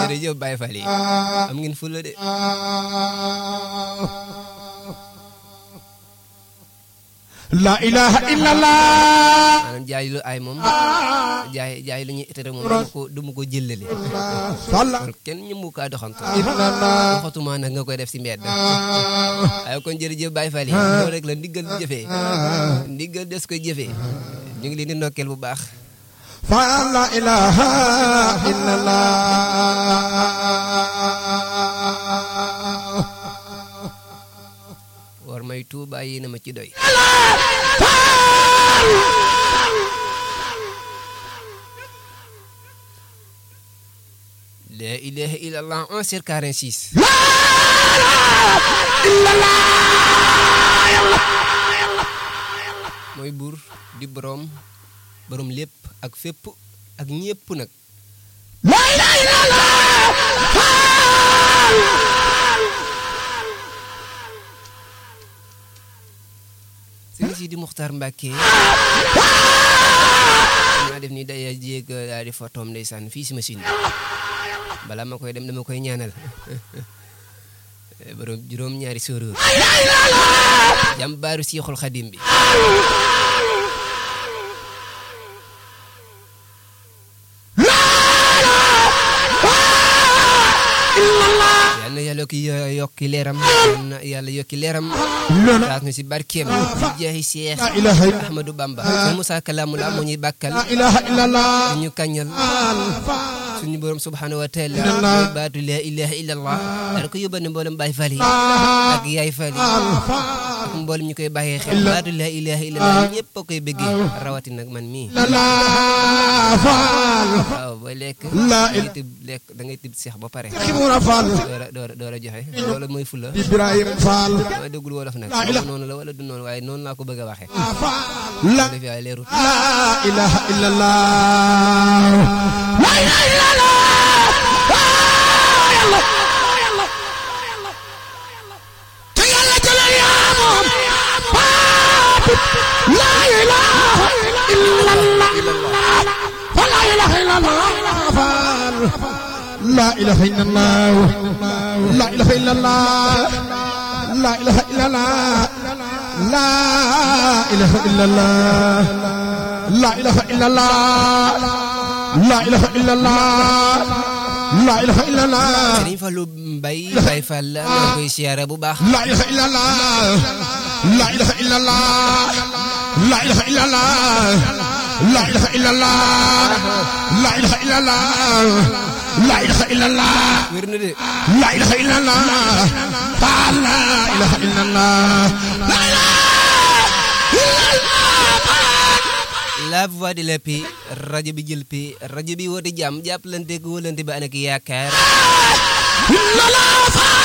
jërëjëf Baye Fall yi am ngeen fulla de la ilaha illallah maanaam jaay lu ay moom jaay jaay lu ñuy tere moom dama ko dama ko jëllale salla kon kenn ñëmu kaa doxantu illallah waxatuma nag nga koy def si mbedd waaye kon jërëjëf Baye Fall yi loolu rek la ndiggal di jëfee ndiggal des koy jëfee ñu ngi leen di ndokkeel bu baax fa la ilaha illallah war may tuuba yi na ma ci doy la ilaha illallah 1 sur 46 mooy buur di boroom boroom lépp ak fépp ak ñépp nag la ilaha illallah sëriñ si di Muxtaar Mbàkke maa def ni day jéeg daal di fotoom ndeysaan fii si machine bi balaa ma koy dem dama koy ñaanal borom juróom ñaari sóoróor jàmbaaru Seexul Xadim bi yal na yàlla yokki yokki leeram yal na yàlla yokki leeram taas na si barkeem si jeexi Seex la ilaha illallah Ahmadou Bamba sëñ Moussa Kalamu la moo ñuy bàkkal la ilaha illallah ñu kañal suñu borom subhanahu wa taala Illallah. mooy baatu la ilaha illallah dara ko yóbbal ne mboolem Baay Faal yi ak Yaay Faal yi ak mboolem ñu koy bàyyee xel baatu la ilaha illallah ñëpp a koy bëggee rawati nag man mii la faal waaw booy lekk La da ngay tibb lekk da ngay tibb seex ba pare ximura faal door a door a door a joxe loolu mooy fula ibrahim faal dama déggul wolof nag La ilaha- noonu la wala du noonu waaye noonu laa ko bëgg a waxee la def yaay leerut la ilaha illallah la ilaha illallah te yàlla jële yaa moom la ilaha illallah fa la ilaha illallah faal la ilaha illallah la ilaha illallah la ilaha illallah la ilaha illallah la ilaha illallah la ilaha illallah la ilaha illallah Sëriñ Fallu Mbay Baay Faal la maa koy siyaare bu baax la ilaha illallah la ilaha illallah la ilaha illallah la ilaha illallah la ilaha illallah la ilaha illallah wér na de la ilaha illallah fa la ilaha illallah la ilaha la voix de la paix rajo bi jël paix rajo bi woote jàmm jàppalante ak wóolante ba ànd ak yaakaar illallah